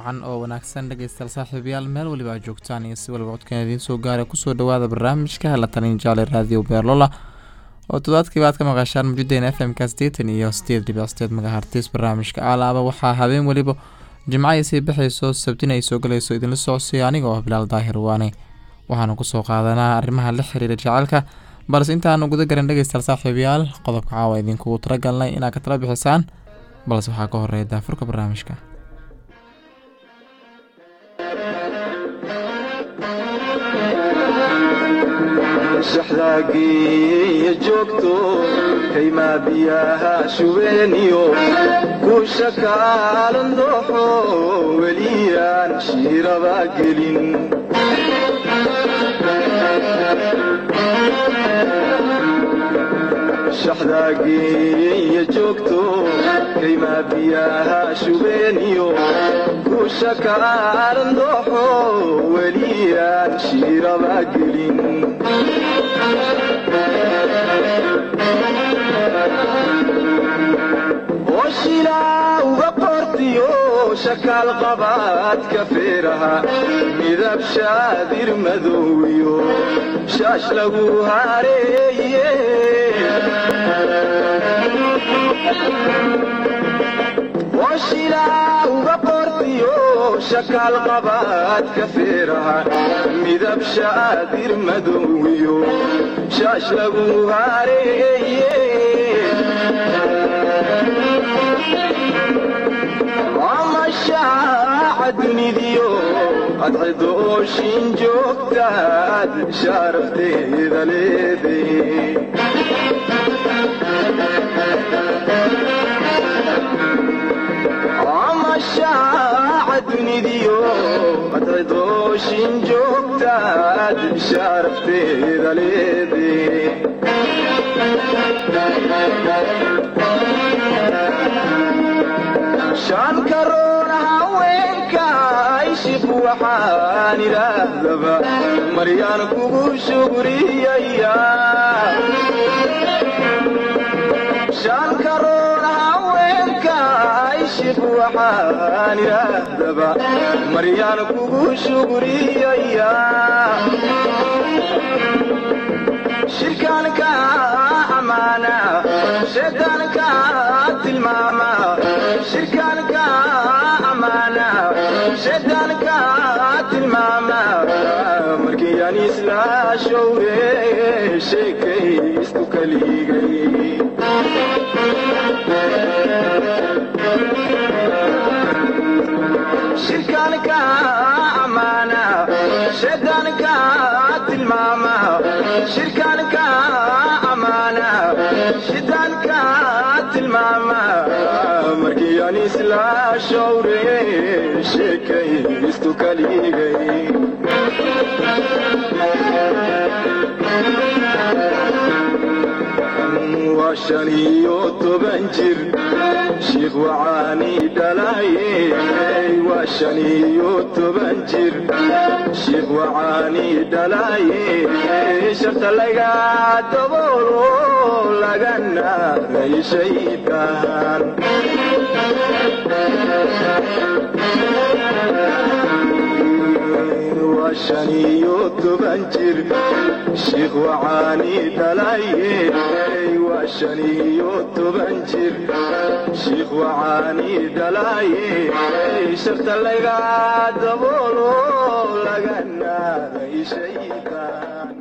wacan oo wanaagsan dhegeystayaal saaxiibayaal meel waliba aad joogtaan iyo si waliba codkan idiin soo gaara kusoo dhawaada barnaamijka la talin jaale raadiyo beerlola oo toddobaadkiiba aad ka maqashaan mujideen f m ka sideetan iyo sideed dhibic sideed magahartis barnaamijka alaaba waxaa habeen weliba jimco ay sii baxayso sabtina ay soo galayso idinla socodsiyo aniga oo bilaal daahir waane waxaanu kusoo qaadanaa arrimaha la xiriira jaceylka balse intaanu guda garan dhegeystayaal saaxiibayaal qodobka caawa idinkugu talagalnay inaad ka tala bixisaan balse waxaa ka horeeya daafurka barnaamijka shaxdaagiiyo joogto kaymaa biyaha shubeeniyo kuusha kaalan dooxo weliyaan shiiraba gelin shaxdaagiiyo joogto kaymaa biyaha shubeeniyo kuusha kaalan dooxo weliyaan shiiraba gelin oshilaa uga qortiyo shakaal qabaadka feeraha midab shaadir madowyo shaash lagu hareeye oshilaa uga qortiyo shakaal qabaadka feeraha midab shaadir madowyo shaash lagu hareeye amashaaca dunidiyo adcidooshin joogtaad shaarafteeda leeday amashaaca dunidiyo adcidooshin joogtaad shaarafteeda leeday shan karoona haweenka ishib waxaan idhaahdaba maryaan kugu shugriyaya shan karoona haweenka ishib waxaan idhaahdaba maryaan kugu shugriyaya shirkaanka amaana shaydaanka tilmaama shirkaanka amaana shaydaanka tilmaama markii aan isla showre sheekaystu kaligay shirkaanka amaana shaydaanka tilmaama shirkaanka amaana shaydaanka tilmaama markii aan isla showre sheekaystu kaligay waa shan iyo toban jir shiikh wacaani dhalaye waa shan iyo toban jir shiikh wacaani dhalaye sharta laga daboolo lagana shaydaan waa shan iyo toban jir shiikh wacaani dhalaye waa shan iyo toban jir shiikh wacaani dhalaye sharta laga daboolo lagana shaydaan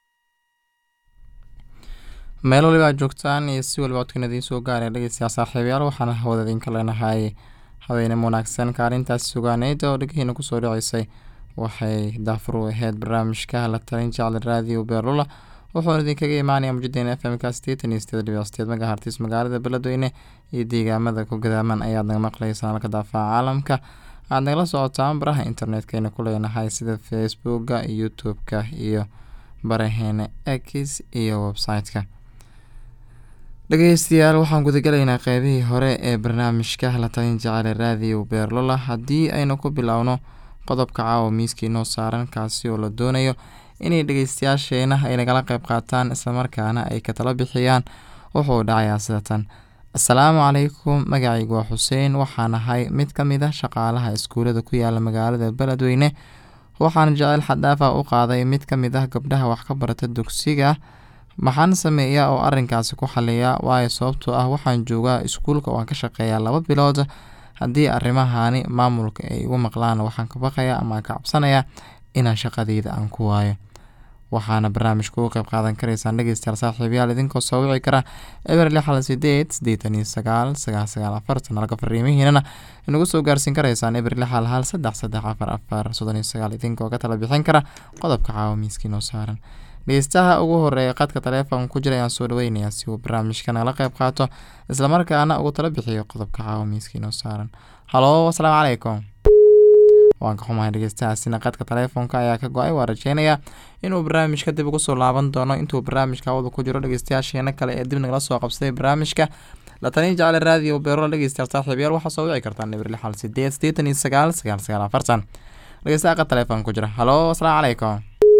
meel waliba aad joogtaan iyo si waliba codkan idiin soo gaaraya dhegeystayaal saaxiibayaal waxaana hawada idinka leenahay habeene wanaagsan kaalintaas sugaaneyd oo dhegihiina kusoo dhaceysay waxay daafur u aheyd barnaamijka la talin jecel raadiyo beerlula wuxuuna idinkaga imaanaya mujideen f m ka sideetan iyo sideed dhibic sideed magahartis magaalada beledweyne iyo deegaamada ku gadaaman ayaad naga maqlaysaan halka daafaca caalamka aad nagala socotaan baraha internetkeyna ku leenahay sida facebooka youtube-ka iyo baraheena x iyo website-ka dhegeystayaal waxaan gudagalaynaa qeybihii hore ee barnaamijka la talin jecel raadiyo beerlola haddii aynu ku bilowno qodobka caawa miiskii noo saaran kaasi oo la doonayo inay dhegeystayaasheena ay nagala qeyb qaataan islamarkaana ay ka tala bixiyaan wuxuu dhacayaa sidatan asalaamu calaykum magacaygu waa xuseen waxaan ahay mid ka mid a shaqaalaha iskuulada ku yaala magaalada beledweyne waxaan jecel xadaafa u qaaday mid ka mid ah gabdhaha wax ka barata dugsiga maxaan sameeyaa oo arrinkaasi ku xaliyaa waayo sababtoo ah waxaan joogaa iskuulka oo aan ka shaqeeyaa laba bilood haddii arrimahani maamulka ay igu maqlaan waxaan ka baqayaa ama aan ka cabsanayaa inaan shaqadeyda aan ku waayo waxaana barnaamijka uga qeyb qaadan karaysaan dhegeystayaal saaxiibayaal idinkoo soo wici kara eber lix hal sideed siddeetan iyo sagaal sagaal sagaal afartan halka fariimihiinana inagu soo gaarsiin karaysaan eber lix hal hal saddex saddex afar afar soddon iyo sagaal idinkoo ka tala bixin kara qodobka caawa miiskii noo saaran dhegeystaha ugu horeeya qadka taleefonka ku jira ayaan soo dhaweynayaa si uu barnaamijka nagala qeyb qaato islamarkaana ugu tala bixiyo qodobka caawa miiskii noo saaran halo asalaamu calaykum waan ka xumahay dhegeystahaasina qadka taleefonka ayaa ka go-ay waa rajeynayaa inuu barnaamijka dib ugu soo laaban doono intuu barnaamijka hawada ku jiro dhegeystayaasheena kale ee dib nagala soo qabsaday barnaamijka la taliya jecele raadiyo beerola dhegeystayaal saaxiibayaal waxaa soo wici kartaan eber lix hal sideed siddeetan iyo sagaal sagaal sagaal afartan dhegeystaha qad taleefon ku jira halo asalaamu calaykum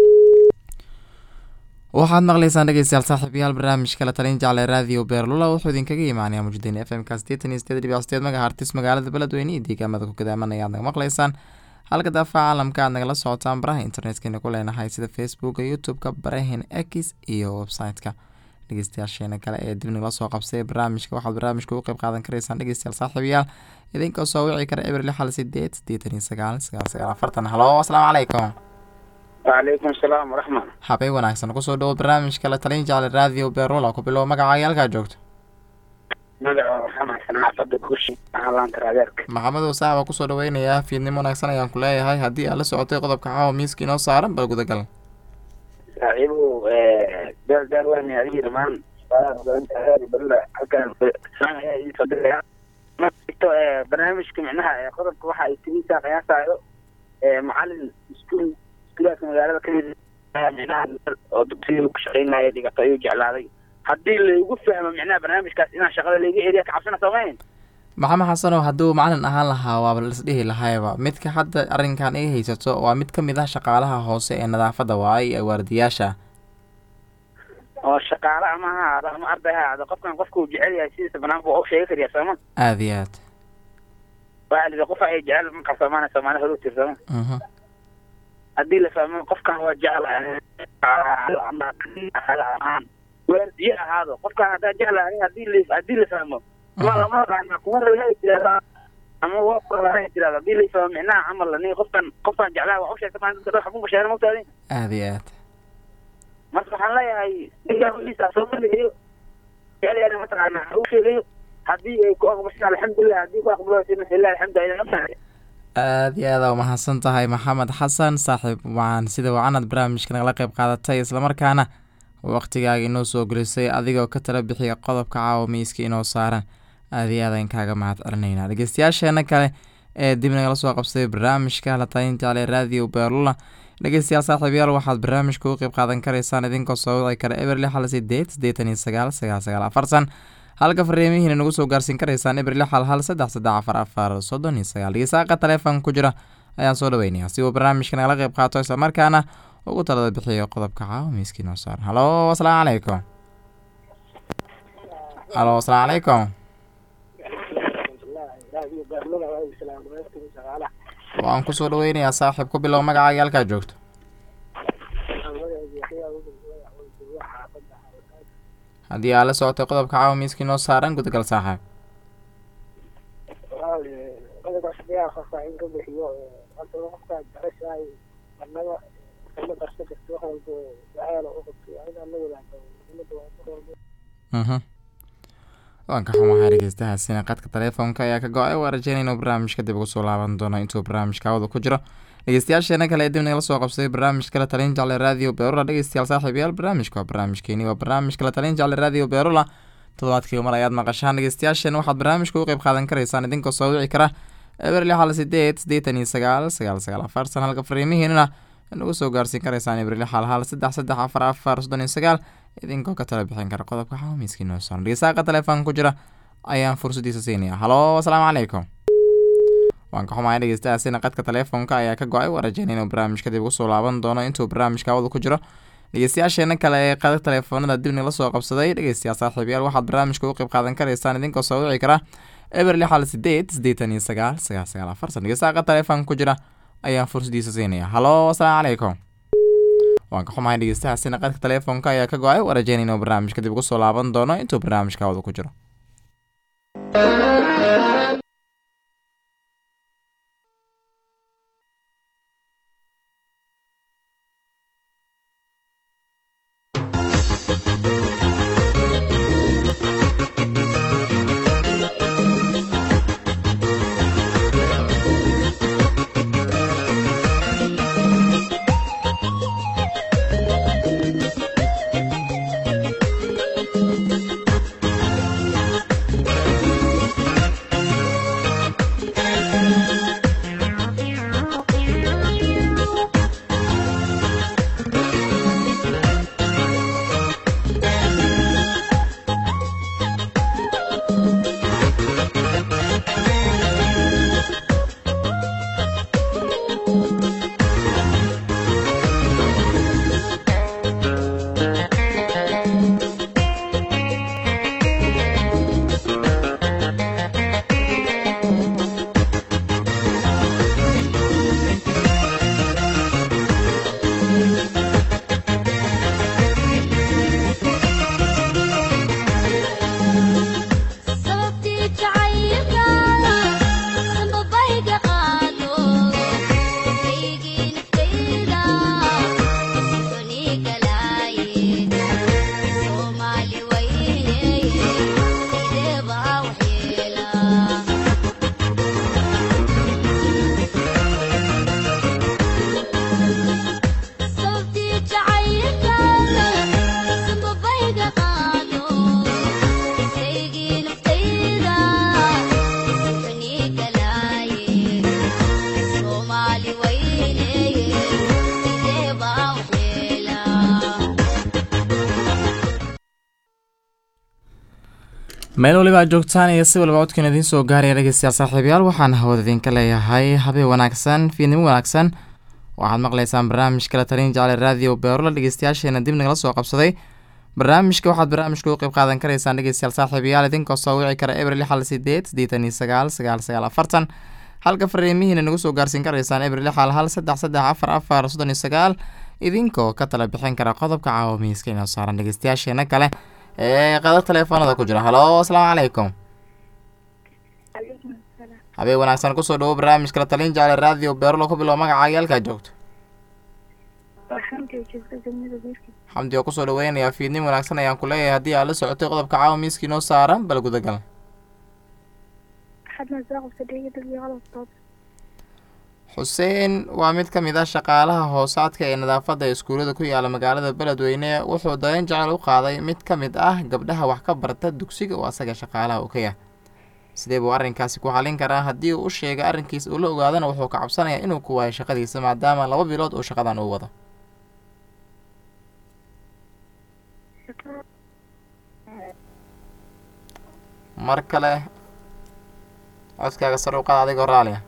waxaad maqlaysaan dhegeystayaal saaxiibayaal barnaamijka la talin jecle raadiyo beerlula wuxuu idinkaga imaanaya mujdiin f m ka sideetan iyo sideed dhibic sideed magahartis magaalada beledweyne iyo deegaamada ku gadaaman ayaad naga maqlaysaan halka daafaca caalamka aad nagala socotaan baraha internetkena ku leenahay sida facebooka youtube-ka barahin x iyo website-ka dhegeystayaasheena kale ee dib nagala soo qabsay barnaamijka waxaad barnaamijka ugu qeyb qaadan karaysaan dhegeystayaal saaxiibayaal idinkoo soo wici kara eber lix hal sideed siddeetan iyo sagaal sagaal sagaal afartan halo asalaamu calaykum wacalaykum salaam waraxmat habeen wanaagsan kusoo dhawo barnaamijka la talin jecle raadiyo beerula ku bilow magacaaga halkaa joogto magaca maxamed xanaa fadda kushi laanta raadeerka maxamedow saaxba kusoo dhaweynayaa fiidnimo wanaagsan ayaan ku leeyahay haddii aad la socotay qodobka caawa miiska inoo saaran bal gudagal saaxiibow beel daar weyne adiga dhamaan barla halkaan ayaa idin soo diraya marto barnaamijka micnaha qodobka waxa ay tigisaa qiyaasaayo macalin iskuul iskuulaadka magaalada kamid micnaha oo dugsiga ku shaqeynaya dhigato ayuu jeclaaday haddii laygu fahmo micnaha barnaamijkaas inaan shaqada layga eriya ka cabsana soomayn maxamed xasanow hadduu macalin ahaan lahaa waaba laisdhihi lahayba midka hadda arrinkan ay haysato waa mid ka mid ah shaqaalaha hoose ee nadaafadda waaye ee waardiyaasha oo shaqaale ama ha ahaado ama arday ha ahaado qofkan qofka uu jecel yahay sidiisa banaanka waa u sheegi kariya sooma aada iyo aad waxaa lidi qofa ay jecel ma qarsoomaana soomaali hore u tir sooma mhm haddii la fahmo qofkan waa jecel ahaan waardiye ahaado qofkan haddaa jecla hadii la haddii la fahmo ma lama raana kuma raha tirahdaa ama waa kulaha tirahda haddii la fahmo micnaha camal ni qofkan qofkan jeclaha waa u sheegta maa dadka dhan xabun basheera mogtaadi aada iyo aad marka waxaan leeyahay ninkaa wixiisa soo maligayo jecel mataqaana u sheegayo haddii ay ku aqbashin alxamdulilah haddii ku aqbalashin ilahi alxamdu aydan ogtahay aada iyo aada umahadsan tahay maxamed xasan saaxiib waan sida wacanad barnaamijka nagala qeyb qaadatay islamarkaana waqtigaaga inoo soo gelisay adigoo ka tala bixiya qodobka caawa miiska inoo saaran aada iyo aadaan kaaga mahad celinaynaa dhegeystayaasheena kale ee dib nagala soo qabsaday barnaamijka la talin jecle raadiyo beerlula dhegeystayaal saaxiibayaal waxaad barnaamijka uga qeyb qaadan karaysaan idinkoo soo wici kara eber lix hal sideed siddeetan iyo sagaal sagaal sagaal afartan halka fariimihiina nagu soo gaarsiin karaysaan eber lix hal hal saddex saddex afar afar soddon iyo sagaal dhegeystaqa taleefonka ku jira ayaan soo dhaweynayaa si uu barnaamijka nagala qeyb qaato islamarkaana ugu talada bixiyo qodobka caawa miiskii noo saaran halo asalaamu calaykum halo asalaamu calaykum waan kusoo dhaweynayaa saaxiib ku bilow magacaaga halkaa joogto haddii aad la socotay qodobka caawa miiskii noo saaran gudagal saaxiib mhm waan ka xumahay dhegeystahaasina qadka taleefonka ayaa ka go-ay waa rajeynaya inuu barnaamijka dib ugu soo laaban doono intuu barnaamijka hawada ku jiro dhegeystayaasheena kale ee dib nagala soo qabsaday barnaamijka la talin jecle raadiyo beerula dhegeystayaal saaxiibayaal barnaamijka waa barnaamijkeeni waa barnaamijka la talin jecle raadiyo beerula toddobaadkii mar ayaad maqashaan dhegeystayaasheena waxaad barnaamijka uga qeyb qaadan karaysaan idinkoo soo wici kara eber lix hal sideed siddeetan iyo sagaal sagaal sagaal afartan halka fariimihiinana nagu soo gaarsiin karaysaan eber lix hal hal saddex saddex afar afar soddon iyo sagaal idinkoo ka tala bixin kara qodobka xawamiiskii noo saaran dhegeystaqa taleefon ku jira ayaan fursadiisa siinaya halo asalaamu calaykum waan ka xumahay dhegeystahaasina qadka taleefonka ayaa ka go-ay waa rajeynaya inuu barnaamijka dib ugu soo laaban doono intuu barnaamijka hawada ku jiro dhegeystayaasheena kale ee qada telefoonada dib nagala soo qabsaday dhegeystayaal saaxiibayaal waxaad barnaamijka u qeyb qaadan karaysaan idinkoo soo wici kara eber lix hal sideed siddeetan iyo sagaal sagaal sagaal afartan dhegeystaha qada telefoonka ku jira ayaan fursadiisa siinaya halo asalaamu calaykum waan ka xumahay dhegeystahaasina qadka telefoonka ayaa ka go-ay waa rajeynayna inuu barnaamijka dib ugu soo laaban doono intuu barnaamijka hawada ku jiro meel waliba aad joogtaan iyo si waliba codkan idiin soo gaaraya dhegeystayaal saaxiibayaal waxaan hawada idinka leeyahay habeen wanaagsan fiidnimo wanaagsan waxaad maqlaysaan barnaamijka la talin jecel raadiyo beerola dhegeystayaasheena dib nagala soo qabsaday barnaamijka waxaad barnaamijka u qeyb qaadan karaysaan dhegeystayaal saaxiibayaal idinkoo soo wici kara eber lix hal sideed siddeetan iyo sagaal sagaal sagaal afartan halka fariimihiina nagu soo gaarsiin karaysaan eber lix hal hal saddex saddex afar afar soddon iyo sagaal idinkoo ka tala bixin kara qodobka caawa miiska inoo saaran dhegeystayaasheena kale ee qadar telefoonada ku jira halo asalaamu calaykum habeen wanaagsan kusoo dhawo barnaamijka la talin jecel raadiyo beerlo ku bilow magacaaga halkaa joogto xamdi oo kusoo dhaweynayaa fiidnin wanaagsan ayaan ku leeyahay haddii aad la socotay qodobka caawa miiska inoo saaran bal gudagal xuseen waa mid ka mid ah shaqaalaha hoosaadka ee nadaafadda iskuullada ku yaala magaalada beledweyne wuxuu dareen jecel u qaaday mid ka mid ah gabdhaha wax ka barta dugsiga oo asaga shaqaalaha uu ka yahay sidee buu arrinkaasi ku xallin karaa haddii uu u sheegay arrinkiisa uu la ogaadana wuxuu ka cabsanayaa inuu ku waayo shaqadiisa maadaama laba bilood uu shaqadan uu wado mar kale codkaaga sar u qaad adigoo raaliya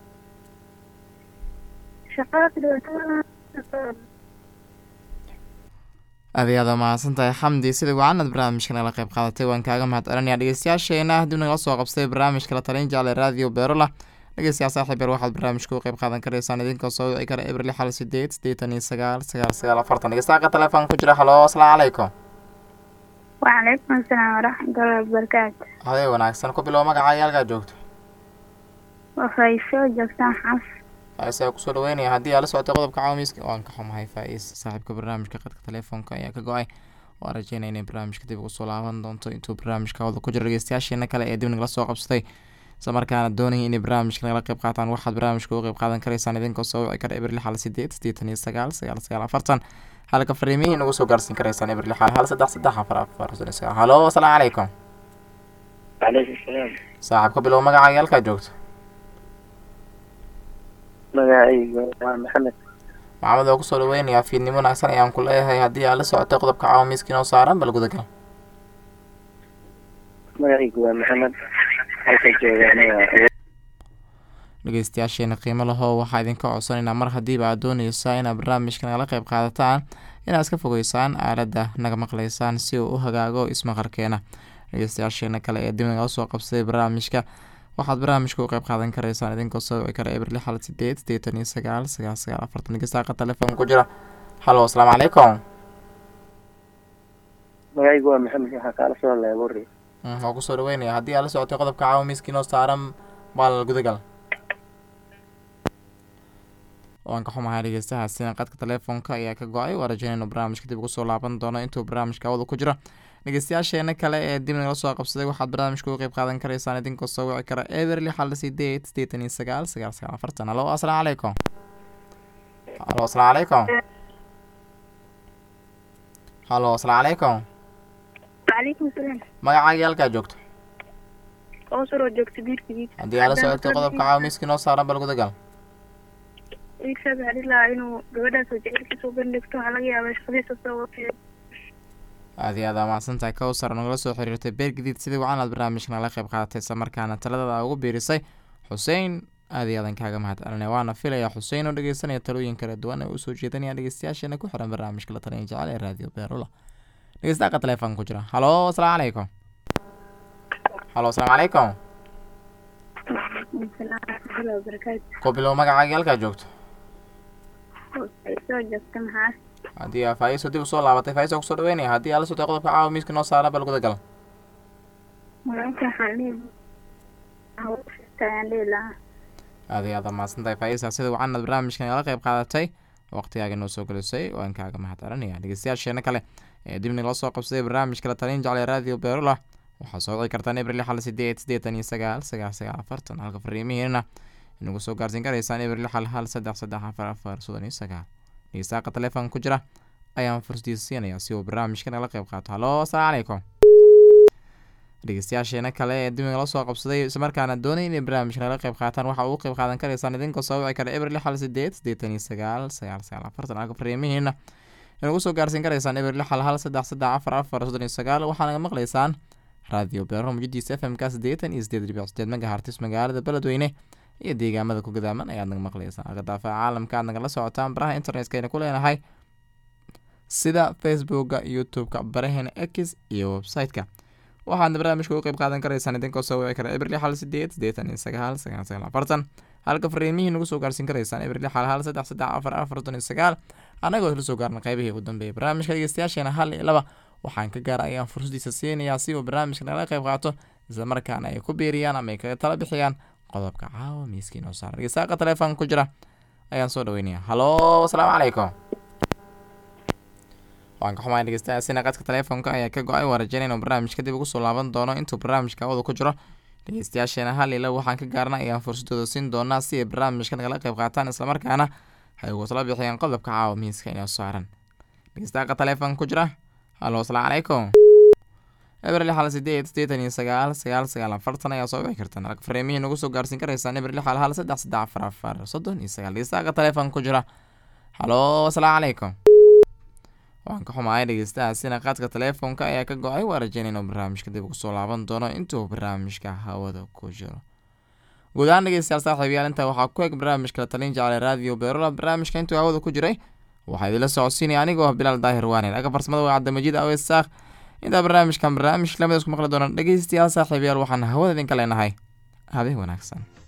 aad iyo aad waa mahadsan tahay xamdi sida wacanad barnaamijka nagala qayb qaadatay waan kaaga mahad celinaya dhegeystayaasheena dib nagala soo qabsaday barnaamijka la talin jecel raadiyo beerola dhegeystayaal saaxiib yar waxaad barnaamijka u qayb qaadan karaysaan idinkoo soo wici kara eber lix hal sideed siddeetan iyo sagaal sagaal sagaal afartan dhegeystayaqa telefoonka ku jira halo asalaamu calaykum وعليكم السلام ورحمة الله وبركاته habeen wanaagsan ku bilow magacaaga halkaa joogto وفايسو جوكتان حف faa-is kusoo dhaweynaya haddii aad la socotay qodobka caawiska waan ka xumahay faa-is saaxiibka barnaamijka qadka telefoonka ayaa ka go-ay waan rajeynaya inay barnaamijka dib ugu soo laaban doonto intuu barnaamijka wada ku jiro dhegeystayaasheena kale ee dib nagala soo qabsatay isla markaana doonaya inay barnaamijka nagala qayb qaataan waxaad barnaamijka uga qayb qaadan karaysaan idinkoo soo wici kara eber lix hal sideed siddeetan iyo sagaal sagaal sagaal afartan halka fariimihii nagu soo gaarsiin karaysaan eber lix hal hal saddex saddex afar afar soddon iyo sagaal halo asalaamu calaykum calaykum salaam saaxiibka bilow magacaaga halkaa joogto magacayga waa maxamed maxamed oo kusoo dhaweynayaa fiidnimo wanaagsan ayaan ku leeyahay haddii aad la socotay qodobka caawa miiska inoo saaran bal gudagal magacaygu waa maxamed halka joogaana waa dhegeystayaasheena qiimo laho waxaa idinka codsanaynaa mar haddiiba aad dooneysaa inaad barnaamijka nagala qeyb qaadataan inaad iska fogeysaan aaladda naga maqleysaan si uu u hagaago ismaqalkeena dhegeystayaasheena kale ee dib nagala soo qabsaday barnaamijka waxaad barnaamijka u qeyb qaadan kareysaan idinkoo soo wici kara eber lix hal sideed sideetan iyo sagaal sagaal sagaal afartan dhegeystaqa telefoon ku jira halo asalaamu calaykum magacaygu waa maxamed waxaa kaala soo hadlaya buri waa kusoo dhaweynaya haddii aad la socotay qodobka caawa miiskiinoo saaran baal gudagal waan ka xumahay dhegeystahaasina qadka telefoonka ayaa ka go-ay waa rajaynaynu barnaamijka dib ugu soo laaban doono intuu barnaamijka awada ku jiro dhegeystayaasheena kale ee dib nagala soo qabsaday waxaad barnaamijka uga qeyb qaadan kareysaan idinkoo soo wici kara eber lix hal sideed sideetan iyo sagaal sagaal sagaal afartan halo asalaamu calaykum halo asalaamu calaykum halo asalaamu calaykum وعليكم السلام magacaaga halkaa joogto أوصل وجوكت بير كبير haddii aad la socotay qodobka caawa miiskiinoo saaran bal gudagal iibsaad waxaa dhihi lahaa inuu gabadhaas oo jecelkiisa u bandhigto waxaa laga yaabaa shaqadiisa soo watay aad iyo aad aa mahadsantahay kowsar nagala soo xiriirtay beer gadiid sidii wacan aad barnaamijka nagala qeyb qaadatay isla markaana taladada ugu biirisay xuseen aad iyo aadan kaaga mahad celinay waana filaya xuseen oo dhegeysanaya talooyin kala duwan ee usoo jeedanaya dhegeystayaasheena ku xiran barnaamijka la taliya jecel ee raadiyo beerula dhegeystaqa telefoon ku jira halo asalaamu calaykum halo asalaamu calaykum salaam waraxmatullahi wabarakaatu ku bilow magacaaga halkaa joogto waxay soo joogta maxaa haddii aa faa'iiso dib usoo laabatay faa'iiso kusoo dhaweynaya haddii aad la socotay qodobka caawa miiska noo saaran bal gudagal magaalka waxaan dhihi ayaan dhihi lahaa aad iyo aad aa mahadsantahay faa'iisa sida wacan aad barnaamijka nagala qeyb qaadatay waqtigaaga noo soo gelisay waan kaaga mahad celinaya dhegeystayaasheena kale ee dib nagala soo qabsaday barnaamijka la talin jeclay raadiyo beerula waxaa soo wici kartaan eber lix hal sideed sideetan iyo sagaal sagaal sagaal afartan halka fariimihiina inagu soo gaarsiin karaysaan eber lix hal hal saddex saddex afar afar soddon iyo sagaal dhegeystaqa telefoon ku jira ayaan fursaddiisa siinayaa si uu barnaamijka nagala qeyb qaato halo asalaamu calaykum dhegeystayaasheena kale ee dib nagala soo qabsaday islamarkaana doonay inay barnaamijka nagala qeyb qaataan waxa uu qeyb qaadan karaysaan idinkoo soo wici kara eber lix hal sideed sideetan iyo sagaal sagaal sagaal afartan halka fariimihiina inagu soo gaarsiin karaysaan eber lix hal hal saddex saddex afar afar soddon iyo sagaal waxaa naga maqlaysaan raadiyo beero mujadiisa f m ka siddeetan iyo sideed dhibic sideed megahartis magaalada beledweyne iyo deegaamada ku gadaaman ayaad naga maqlaysaan halka daafaha caalamka aad nagala socotaan baraha internetka ayna ku leenahay sida facebooka youtube-ka baraheena x iyo website-ka waxaadna barnaamijka u qeyb qaadan karaysaan idinkoo soo wici kara eber lix hal sideed sideetan iyo sagaal sagaal sagaal afartan halka fariimihii nagu soo gaarsiin karaysaan eber lix hal hal saddex saddex afar afar soddon iyo sagaal annagoo isla soo gaarna qeybihii ugu dambeeyay barnaamijka dhegeystayaasheena hal iyo laba waxaan ka gaara ayaan fursaddiisa siinayaa si uu barnaamijka nagala qeyb qaato isla markaana ay ku biiriyaan ama ay kaga tala bixiyaan qodobka caawa miiskiin oo saaran dhegeystaqa telefoon ku jira ayaan soo dhaweynaya halo asalaamu calaykum waan ka xumahay dhegeystayaasina qadka telefoonka ayaa ka go-ay waa rajayn inuu barnaamijka dib ugu soo laaban doono intuu barnaamijka awada ku jiro dhegeystayaasheena hal ila waxaan ka gaarna ayaan fursadooda siin doonaa si ay barnaamijka nagala qeyb qaataan islamarkaana ay ugu tala bixiyaan qodobka caawa miiska inoo saaran dhegeystaqa telefoon ku jira halo asalaamu calaykum eber lix hal sideed sideetan iyo sagaal sagaal sagaal afartan ayaa soo wici kartaan halka fariimihii nagu soo gaarsiin karaysaan eber lix hal hal saddex saddex afar afar soddon iyo sagaal dhegeystaqa telefoon ku jira halo asalaamu calaykum waan ka xumahay dhegeystahaasina qaadka telefoonka ayaa ka go-ay waa rajayn inuu barnaamijka dib ugu soo laaban doono intuu barnaamijka hawada ku jiro guud ahaan dhegeystayaal saaxiibayaal intaa waxaa ku eg barnaamijka la talin jeclay raadiyo beerola barnaamijka intuu hawada ku jiray waxaa idinla socodsiinaya anigoo ah bilaal daahir waanin aga farsamada waa cabdimajid aweys saakh intaa barnaamijkan barnaamij lamida isku maqli doona dhegeystayaal saaxiibayaal waxaan hawada idinka leenahay habeen wanaagsan